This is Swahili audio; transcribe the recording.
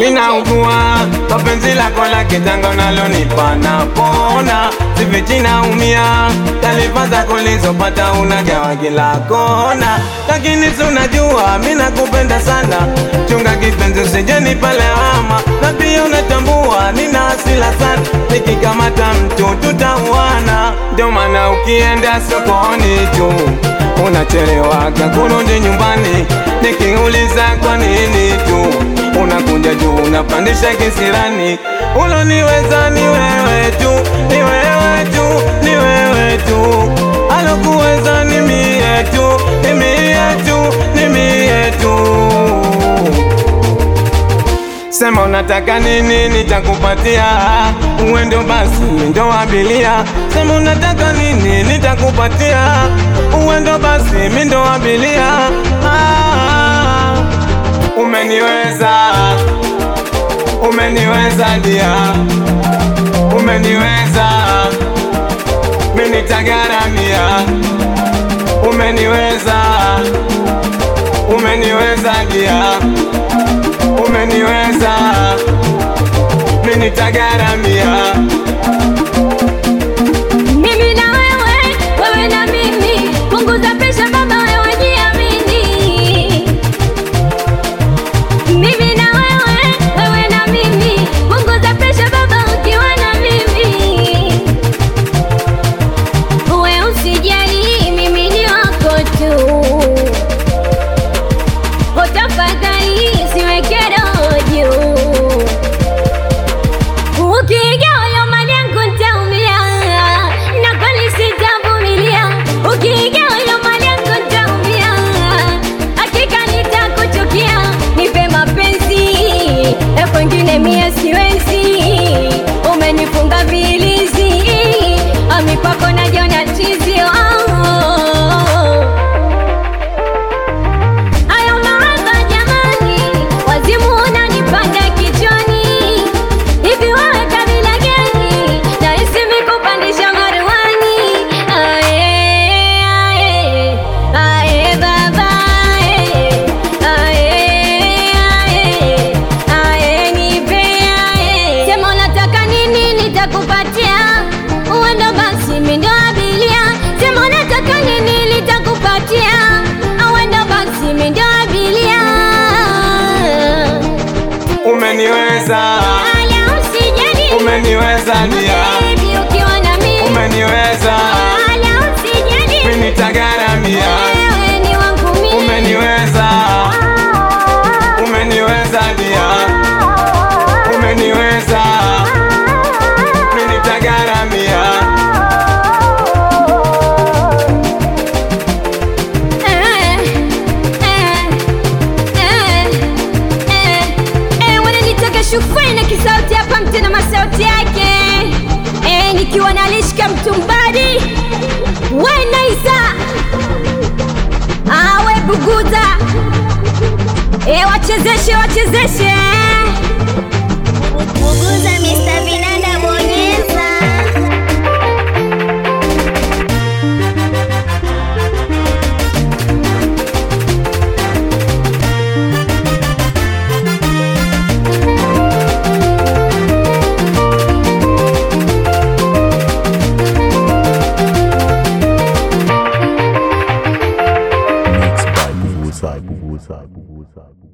minaugua kwa penzi lako la kitango nalonipa napona, sifichi naumia, taarifa zako nilizopata unagawa kila kona, lakini si unajua mi nakupenda sana, chunga kipenzi usije nipa lawama, na pia unatambua nina hasira sana, nikikamata mtu tutauana, ndio maana ukienda sokoni tu unachelewaga kurudi nyumbani, nikiuliza kwa nini tu unakuja juu unapandisha kisirani. Uloniweza ni wewe tu, ni wewe tu, ni wewe tu, alokuweza ni mie tu, ni mie tu, ni mie tu. Sema unataka nini, nitakupatia. Uende basi, ndo abilia. Sema unataka nini, nitakupatia. Uende basi, mi ndo abilia. Ah, umeniweza, umeniweza dia, umeniweza, mi nitagaramia. Umeniweza, umeniweza dia umeniweza, mi nitagaramia. Mimi na wewe, wewe na mimi, punguza presha baba, wewe jiamini. Mimi na wewe, wewe na mimi, punguza presha baba, ukiwa na mimi. Wewe usijali, mimi ni wako tu. Utafadhali siweke roho juu. Ukiiga huyo mali yangu nitaumia, na kweli sitavumilia. Ukiiga huyo mali yangu nitaumia, hakika nitakuchukia. Nipe mapenzi ya kwengine, mie siwezi. Umenifunga vilizi, ami kwako najiona chizi. Oh. Hayo mahaba jamani, wazimu unanipanda kichwani. Hivi wewe kabila gani? Nahisi mikupandisha maruani. Ae, ae, ae baba, ae, ae, ae, ae nipe, ae. Sema unataka nini nitakupatia. Uenda basi mi ndo abilia. Sema unataka nini nitakupatia. Uenda basi mi ndo abilia. Umeniweza, Ala usijali. umeniweza dia, Baby, ukiwa na mimi. umeniweza, Ala usijali. mi nitagaramia. Wewe ni wangu mimi. Umeniweza, umeniweza dia, umeniweza, mi nitagaramia. Eh, eh, eh, eh, eh, wananitaka shufai na kisauti hapa mtu na masauti yake eh, nikiwa nalishika mtumbadi we naisa awe buguza eh, wachezeshe wachezeshe Buguza Mr. Vinanda bonyeza. Mixed by Bubuza, Bubuza, Bubuza, Bubuza.